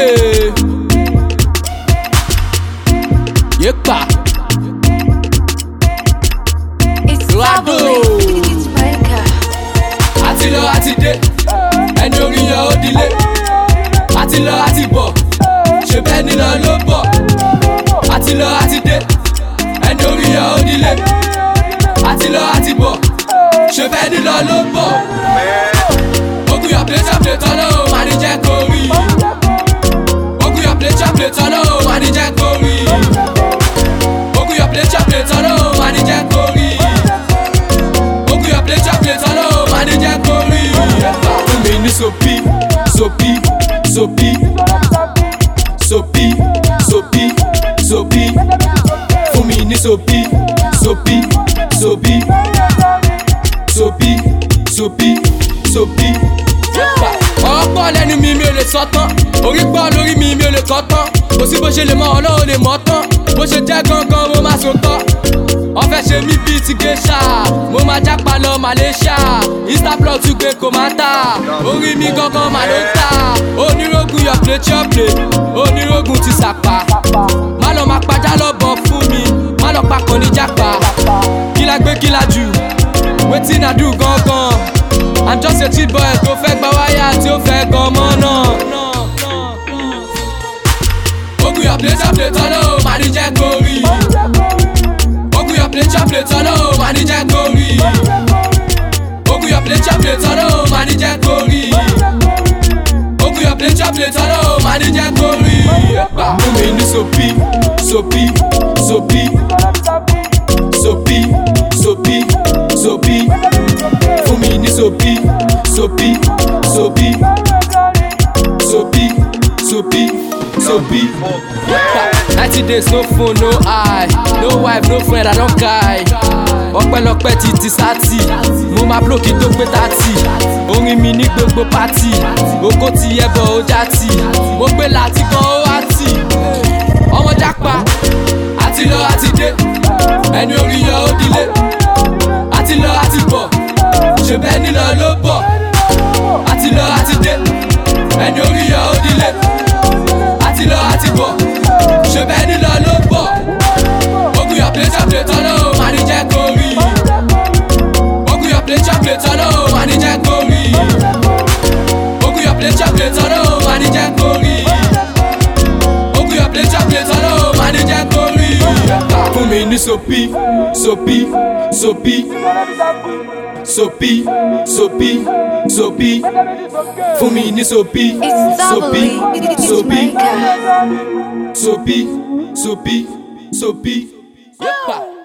sókè. Yépa. It's Rado. bubbly. It's Micah. àti lọ àti dé ẹni orí yan ó dilé àti lọ àti bọ̀ ṣe bẹ́ẹ̀ nílọ ló bọ̀ àti lọ àti dé ẹni orí yan ó dilé àti lọ àti bọ̀ ṣe bẹ́ẹ̀ nílọ ló bọ̀ ogun yọ plate plate tọ́lọ́ o máa ní jẹ́ kó rí ogun yọ plate plate tọ́lọ́ o máa ní jẹ́ kó rí ogun yọ plate plate tọ́lọ́ o máa ní jẹ́ kó rí ogun yọ plate plate tọ́lọ́ o máa ní jẹ́ kó rí fún mi ní sopi sopi sopi sopi sopi sopi fún mi ní sopi sopi sopi sopi sopi sopi. ọ̀pọ̀ lẹ́nu mi mi ò lè sọ tán orí pọ̀ lórí mi mi ò lè kọ́ tán kò sí bó ṣe lè mọ ọlọ́run lè mọ́ tán bó ṣe jẹ́ gangan mo máa so tán ọfẹ ṣe mí bíi ti geisha mo máa jápa lọ malaysia instablog tún gbé kò máa tà orí mi gangan mà ló ń tà onírògùn yọ plate your plate onírògùn ti sàpà má lọ máa pajá lọ́bọ̀ fún mi má lọ papọ̀ ní jápa kí la gbé kí la jù wetin i do gangan i'm just a cheap boy tó fẹ́ gba wáyà tí ó fẹ́ gan mọ́ náà. ogun yọ plate your plate ọlọ́ o máa ní jẹ́ kó rí ogun yọ plate your plate ọlọ́ o máa ní jẹ́ kó rí ogun yọ plate your plate ọlọ́ o máa ní jẹ́ kó rí ogun yọ plate your plate ọlọ́ o máa ní jẹ́ kó rí. fún mi ní sopi sopi sopi sopi sopi sopi fún mi ní sopi sopi sopi sopi sopi sopi. ninety days no phone no eye no wife no friend i don guy ọpẹ́lọpẹ́ ti ti sátì mo máa blow kí tó pé tààtì orin mi ní gbogbo pátì oko ti ẹbọ ó já tì mo gbé láti gan ó wá tì ọmọ jápa àti lọ àti dé ẹni orí yọ ó dilé àti lọ àti bọ̀ ṣe bẹ́ẹ̀ nílọ ló bọ̀ àti lọ àti dé ẹni orí yọ ó dilé àti lọ àti bọ̀ ṣe bẹ́ẹ̀ nílọ ló bọ̀ ogun yọ plate your plate ọlọ́ o máa ní jẹ́ kó rí ogun yọ plate your plate ọlọ́ o máa ní jẹ́ kó rí ogun yọ plate your plate ọlọ́ o máa ní jẹ́ kó rí ogun yọ plate your plate ọlọ́ o máa ní jẹ́ kó rí fún mi ní sopi sopi sopi sopi sopi sopi fún mi ní sopi It's sopi bubbly. It's sopi Micah. sopi sopi sopi. Yepa.